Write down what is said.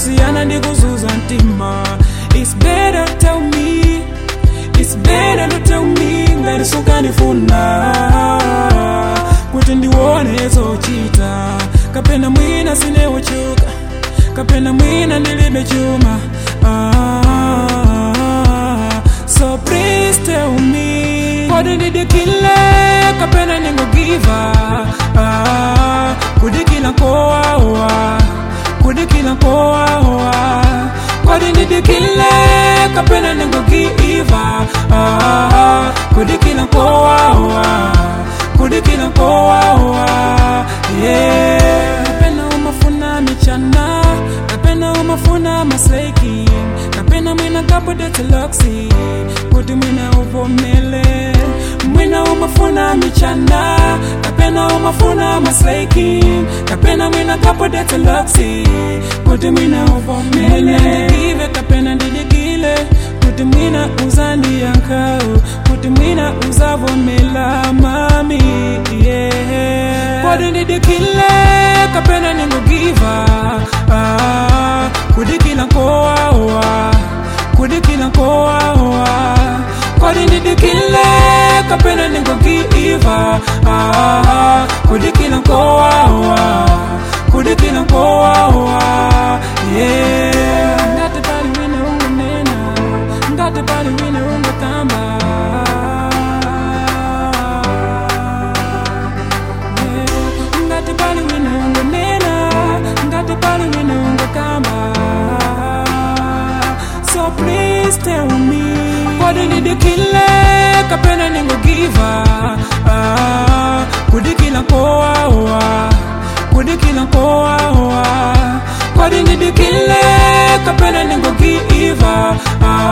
kusiyana ndi kuzuza mtima It's better tell me It's better to tell me ngati sukanifuna kuti ndione zochita kapena mwina sinewochuka kapena mwina ndilibe chuma ah, so please tell me kodi ndidikile kapena ningogiva ah, kudikila nkowawa kudikila nkowawa kodi ndidikile kapena ningogiva ah, kudikila nkowawa kudikila nkowawa yeah. kapena umafuna michana kapena umafuna masleki kapena mwina kapodeteloksi kuti mwina uvomele mwina umafuna michana kapena umafuna masleki kapena mwina kapodeteloksi kuti mwina uvomele ndidikive kapena ndidikile kuti mwina uzandiyankhawo kuti mwina uzavomela mami yeah. kodi ndidikile kapena ningogiva ah, kudikila nkowawa kudikila nkowawa kodi ndidikile kapena ningogiva ah, kudikila nkowawa kudikila nkowawa yeah. ngati pali wina ungonena ngati pali wina ungotamba Yeah. ngati pali wina ungonena ngati pali wina ungokamba so please tell me kodi ndidikile kapena ningogiva ah, kudikila nkowawa kudikila nkowawa kodi ndidikile kapena ningogiva ah,